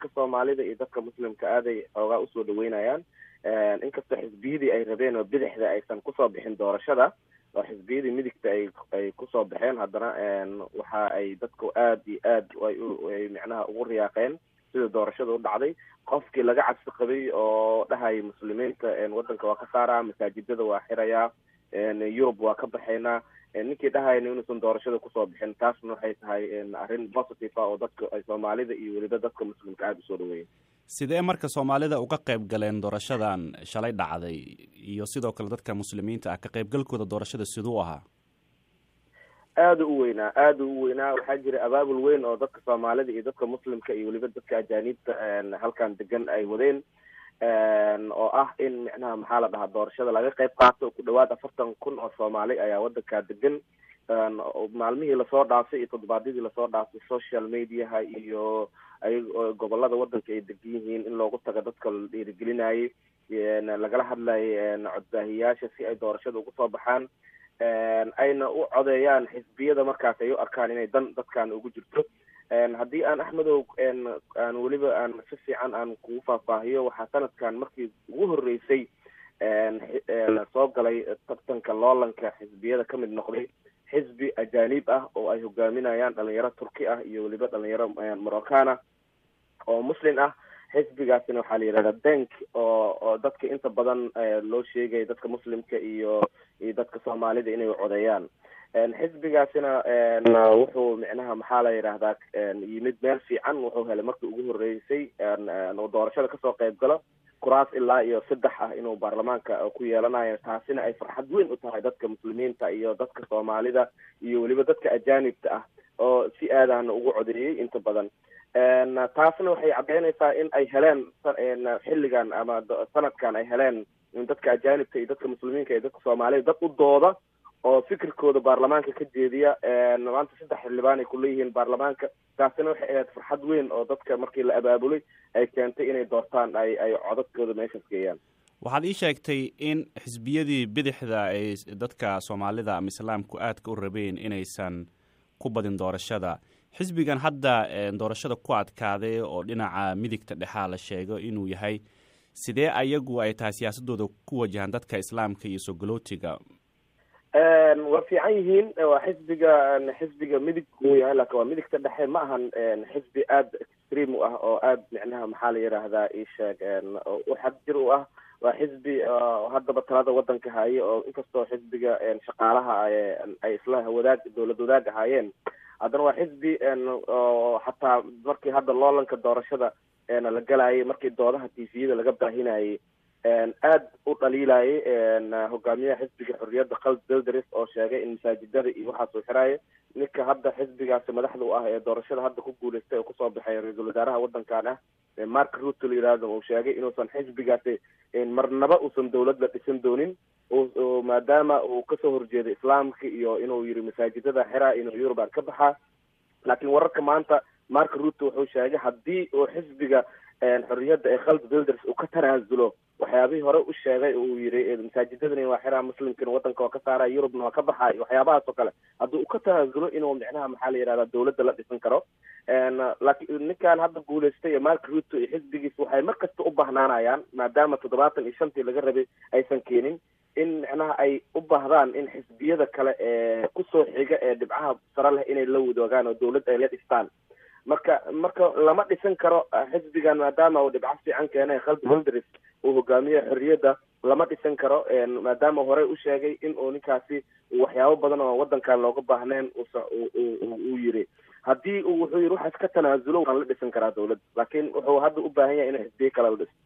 dadka soomaalida iyo dadka muslimka aaday xoogaa usoo dhaweynayaan inkastoo xisbiyadii ay rabeen oo bidixda aysan kusoo bixin doorashada oo xisbiyadii midigta ay ay kusoo baxeen haddana waxa ay dadku aada iyo aad ay micnaha ugu riyaaqeen sida doorashada u dhacday qofkii laga cabsi qabay oo dhahaya muslimiinta waddanka waa ka saaraa masaajidada waa xirayaa yurub waa ka baxaynaa ninkii dhahayna inuusan doorashada kusoo bixin taasna waxay tahay arrin positive ah oo dadka ay soomaalida iyo weliba dadka muslimka aada usoo dhaweeyay sidee marka soomaalida uga qayb galeen doorashadan shalay dhacday iyo sidoo kale dadka muslimiinta ah ka qaybgalkooda doorashada siduu ahaa aada u weynaa aada u weynaa waxaa jira abaabul weyn oo dadka soomaalida iyo dadka muslimka iyo weliba dadka ajaaniibta halkan degan ay wadeen oo ah in micnaha maxaa la dhahaa doorashada laga qayb qaato ku dhawaad afartan kun oo soomaali ayaa wadankaa degan maalmihii lasoo dhaafay iyo toddobaadyadii lasoo dhaafay social mediaha iyo ay gobolada wadanka ay degan yihiin in loogu tago dadka la dhiirigelinayay lagala hadlayay codbaahiyaasha si ay doorashada ugu soo baxaan ayna u codeeyaan xisbiyada markaas ay u arkaan inay dan dadkan ugu jirto haddii aan axmedow aan weliba aan si fiican aan kugu faahfaahiyo waxaa sanadkan markii ugu horeysay soo galay tartanka loolanka xisbiyada kamid noqday xisbi ajaanib ah oo ay hogaaminayaan dhalinyaro turki ah iyo weliba dhalinyaro morocana oo muslim ah xisbigaasina waxaa la yidhahdaa bank oo oo dadka inta badan loo sheegaya dadka muslimka iyo iyo dadka soomaalida inay codeeyaan xisbigaasina wuxuu micnaha maxaa la yidhaahdaa yimid meel fiican wuxuu helay markii ugu horeysay doorashada kasoo qayb galo kuraas ilaa iyo saddex ah inuu baarlamaanka ku yeelanayo taasina ay farxad weyn u tahay dadka muslimiinta iyo dadka soomaalida iyo weliba dadka ajaanibta ah oo si aadana ugu codeeyey inta badan taasna waxay caddeynaysaa in ay heleen xilligan ama sanadkan ay heleen dadka ajaanibka iyo dadka muslimiinka iyo dadka soomaalida dad u dooda oo fikirkooda baarlamaanka ka jeediya maanta saddex xildhibaan ay kuleeyihiin baarlamaanka taasina waxay ahayd farxad weyn oo dadka markii la abaabulay ay keentay inay doortaan ay ay codadkooda meeshaas geeyaan waxaad ii sheegtay in xisbiyadii bidixda ay dadka soomaalida ama islaamku aadka u rabeen inaysan ku badin doorashada xisbigan hadda doorashada ku adkaaday oo dhinaca midigta dhexaa la sheego inuu yahay sidee ayagu ay tahay siyaasadooda ku wajahaan dadka islaamka iyo sogolootiga waa fiican yihiin waa xisbiga xisbiga midig uu yahay laakin waa midigta dhexe ma ahan xisbi aada extreme u ah oo aada micnaha maxaa la yidhaahdaa isheeg u xadjir u ah waa xisbi haddaba talada wadanka haye oo inkastoo xisbiga shaqaalaha ay isla wadaag dowlad wadaag ahaayeen haddana waa xisbi oo xataa markii hadda loolanka doorashada la galayay markii doodaha tviyada laga baahinayay aada u dhaliilayay hogaamiyaha xisbiga xorriyadda khald belderis oo sheegay in masaajidada iyo waxaas uu xiraayo ninka hadda xisbigaasi madaxda u ah ee doorashada hadda ku guuleystay oo kusoo baxay ra-iisul wasaaraha wadankan ah mark ruto la yihahdo uu sheegay inuusan xisbigaasi marnaba uusan dowladda dhisan doonin maadaama uu kasoo horjeedo islaamka iyo inuu yiri masaajidada xiraa inuu yurubaan ka baxaa laakiin wararka maanta mark ruto wuxuu sheegay haddii uu xisbiga xorriyadda ee khald builders uu ka tanaasulo waxyaabihii hore u sheegay uu yiri masaajidadani waa xiraa muslimkana wadanka waa ka saara yurubna waa ka baxay waxyaabahaas oo kale haddii uu ka tanaasulo inuu micnaha maxaa la yihahdaa dowladda la dhisan karo laakiin ninkan hadda guuleystay mark ruto iyo xisbigiis waxay mar kasta u bahnaanayaan maadaama toddobaatan iyo shantii laga rabay aysan keenin in micnaha ay u baahdaan in xisbiyada kale ee kusoo xiga ee dhibcaha sare leh inay la wadoogaan oo dowladda ay la dhistaan marka marka lama dhisan karo xisbigan maadaama uu dhibco fiican keenay khald holdris uu hogaamiye xorriyadda lama dhisan karo maadaama horey u sheegay in uu ninkaasi waxyaabo badan oo wadankan looga baahnayn uu yiri haddii uu wuxuu yiri waxaas ka tanaasulo waan la dhisan karaa dowladda laakiin wuxuu hadda u baahan yahay inuu xisbiye kale la dhiso